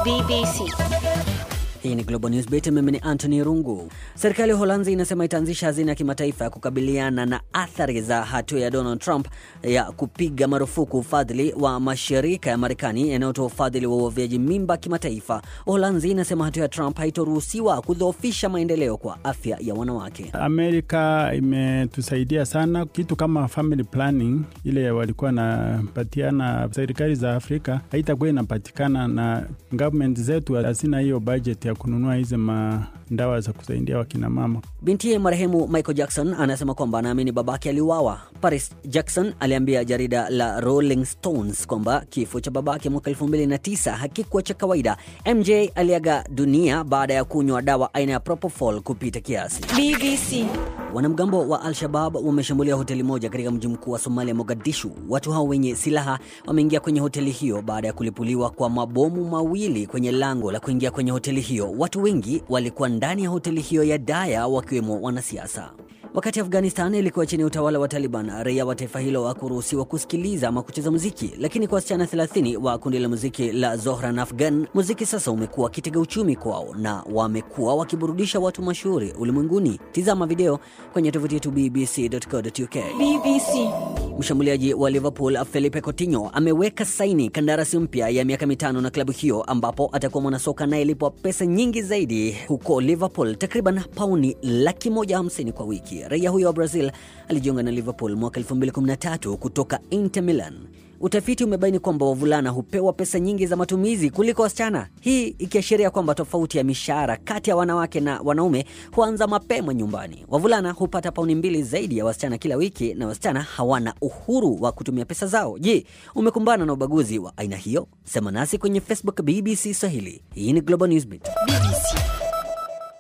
BBC. Hii ni Global News Beat, mimi ni Anthony Rungu. Serikali ya Uholanzi inasema itaanzisha hazina ya kimataifa ya kukabiliana na athari za hatua ya Donald Trump ya kupiga marufuku ufadhili wa mashirika ya Marekani yanayotoa ufadhili wa uoveaji mimba kimataifa. Uholanzi inasema hatua ya Trump haitoruhusiwa kudhoofisha maendeleo kwa afya ya wanawake. Amerika imetusaidia sana, kitu kama family planning ile walikuwa wanapatiana serikali za Afrika haitakuwa inapatikana, na government zetu hazina hiyo budget ya kununua hizi mandawa za kusaidia wakina mama. Bintiye marehemu Michael Jackson anasema kwamba anaamini babake aliuawa. Paris Jackson aliambia jarida la Rolling Stones kwamba kifo cha babake mwaka 2009 hakikuwa cha kawaida. MJ aliaga dunia baada ya kunywa dawa aina ya propofol kupita kiasi. BBC. Wanamgambo wa Al-Shabab wameshambulia hoteli moja katika mji mkuu wa Somalia, Mogadishu. Watu hao wenye silaha wameingia kwenye hoteli hiyo baada ya kulipuliwa kwa mabomu mawili kwenye lango la kuingia kwenye hoteli hiyo. Watu wengi walikuwa ndani ya hoteli hiyo ya Daya, wakiwemo wanasiasa. Wakati Afghanistan ilikuwa chini ya utawala wa Taliban, raia wa taifa hilo hawakuruhusiwa kusikiliza ama kucheza muziki, lakini kwa wasichana 30 wa kundi la muziki la Zohran Afghan, muziki sasa umekuwa kitega uchumi kwao na wamekuwa wakiburudisha watu mashuhuri ulimwenguni. Tizama video kwenye tovuti yetu bbc.co.uk. BBC. Mshambuliaji wa Liverpool Felipe Coutinho ameweka saini kandarasi mpya ya miaka mitano na klabu hiyo, ambapo atakuwa mwanasoka anayelipwa pesa nyingi zaidi huko Liverpool, takriban pauni laki moja hamsini kwa wiki. Raia huyo wa Brazil alijiunga na Liverpool mwaka 2013 kutoka Inter Milan. Utafiti umebaini kwamba wavulana hupewa pesa nyingi za matumizi kuliko wasichana, hii ikiashiria kwamba tofauti ya mishahara kati ya wanawake na wanaume huanza mapema nyumbani. Wavulana hupata pauni mbili zaidi ya wasichana kila wiki, na wasichana hawana uhuru wa kutumia pesa zao. Je, umekumbana na ubaguzi wa aina hiyo? Sema nasi kwenye Facebook BBC Swahili. Hii ni Global Newsbeat. BBC.